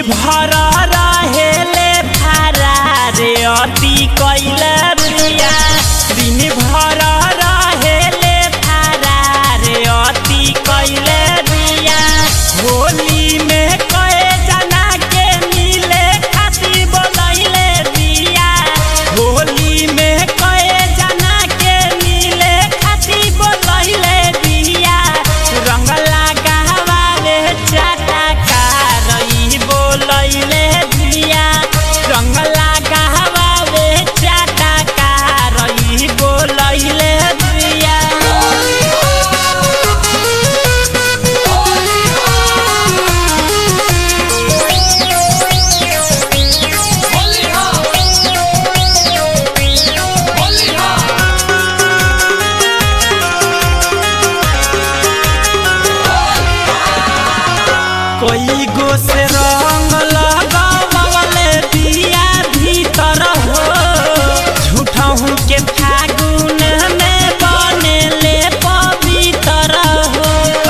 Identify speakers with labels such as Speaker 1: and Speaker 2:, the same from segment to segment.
Speaker 1: भर रहेले फरार अति कैले बिया दिन भर रहेले फरार अति कैले बिया होली में कए जना के मिले खातिर बोलैले बिया होली में कए जना के मिले खातिर बोलैले बिया रंग लगावाले चाटकार ई बोलैले बिया रंग लगावाले चाटकार ई बोलैले बिया कोई गो से रंग लगावले दिया भीतर हो झूठा हूँ के फागुन में बनेले पवित्र हो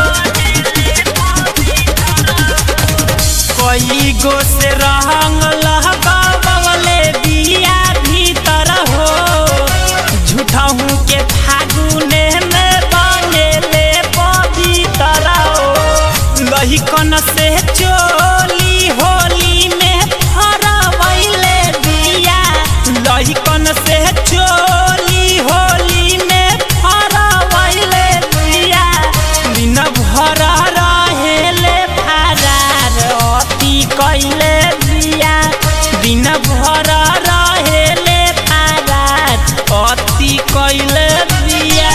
Speaker 1: कोई गो से रंग लगावले दिया भीतर हो झूठा हूँ के फागुन में बनेले पवित्र हो लहिकन से चोली होली में फरवैले दिया लहिकन से चोली होली में फरवैले दिया दिन भर रहेले फरार अति कैले दिया दिन भर रहेले फरार अति कैले दिया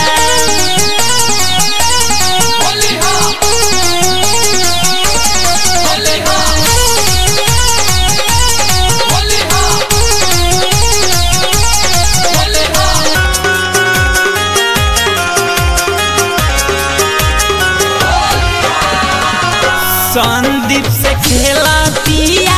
Speaker 1: संदीप से खेला पिया